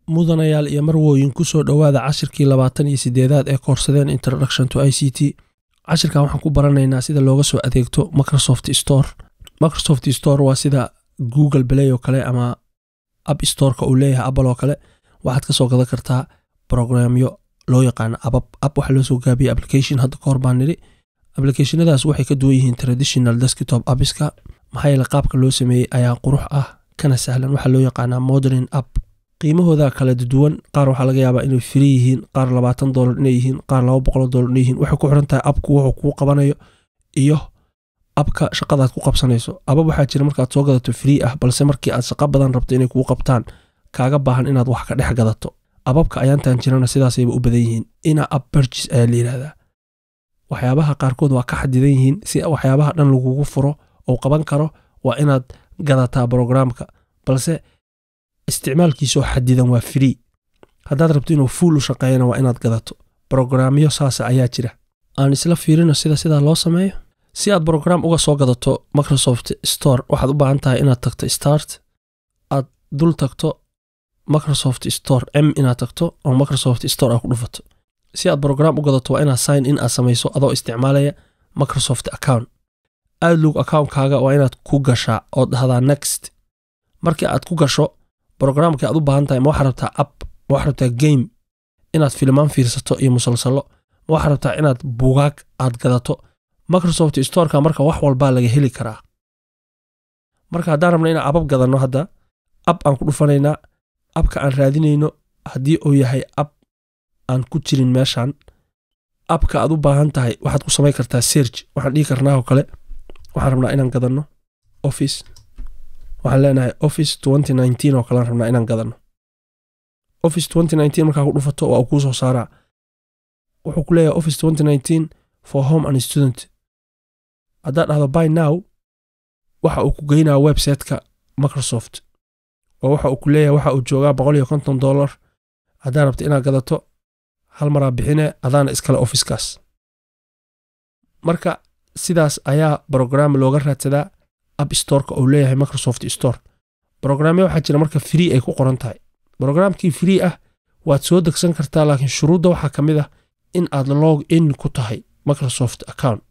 mudanayaal iyo marwooyin ku soo dhowaada cashirkii labaatan iyo sideedaad ee koorsadeen introduction to i c t cashirkan waxaan ku baranaynaa sida looga soo adeegto microsoft store microsoft store waa sida google play oo kale ama app storeka uu leeyahay apple oo kale waxaad kasoo gadan kartaa programyo loo yaqaano abab app waxaa loo soo gaabiyey application hadda kahor baan nidhi applicationadaas waxay ka duwan yihiin traditional desktop appiska maxaa yeele qaabka loo sameeyey ayaa qurux ah kana sahlan waxaa loo yaqaanaa modern app qiimahooda kala duwan qaar waxaa laga yaabaa inay firi yihiin qaar labaatan dolar inay yihiin qaar laba boqol dolar inay yihiin waxay ku xiran tahay abku wuxuu kuu qabanayo iyo abka shaqadaad ku qabsanayso abab waxaa jira markaad soo gadato free ah balse markii aad shaqo badan rabto inay kuu qabtaan kaaga baahan inaad wax ka dhex gadato ababka ayaantan jirana sidaasayba u badan yihiin ina app purchase ayaa la yidhahdaa waxyaabaha qaarkood waa ka xadidan yihiin si waxyaabaha dhan lagugu furo oo qaban karo waa inaad gadataa brogramka balse isticmaalkiisoo xadidan waa free haddaad rabto inuu fuul u shaqeeyana waa inaad gadato brogramyo saasa ayaa jira aan isla fiirino sida sidaa loo sameeyo si aad brogram uga soo gadato microsoft store waxaad u baahan tahay inaad tagto start aad dul tagto microsoft store m inaad tagto oo microsoft store aad ku dhufato si aad brogram u gadato waa inaad sign in aad samayso adoo isticmaalaya microsoft account outlook accountkaaga waa inaad ku gashaa oo dhahdaa next markii aad ku gasho brogramkii aad u baahan tahay ma waxaad rabtaa app ma waxaad rabtaa game inaad filmaan fiirsato iyo musalsalo ma waxaad rabtaa inaad bugaag aad gadato microsoft storeka marka wax walbaa laga heli karaa marka haddaan rabna inaan abab gadanno hadda app aan ku dhufanaynaa abka aan raadinayno haddii uu yahay app aan ku jirin meeshan appka aad u baahan tahay waxaad ku samayn kartaa serg waxaan dhihi karnaa oo kale waxaan rabnaa inaan gadanno office waxaan leenahay office oo kalean rabnaa inaan gadanno office markaa ku dhufato waa uu kuu soo saaraa wuxuu ku leeyahay office for home and student haddaad dhahdo by now waxa uu ku geynaa websiteka microsoft oo waxa uu ku leeyahay waxa uu joogaa boqol iyo konton dollar haddaad rabto inaad gadato hal maraa bixine adaana iskale officekaas marka sidaas ayaa brogram looga raadsadaa app storeka uu leeyahay microsoft store brogramya waxaa jira marka free ay ku qoran tahay brogramkii free ah waad soo degsan kartaa laakiin shuruudda waxaa ka mid ah in aad log in ku tahay microsoft account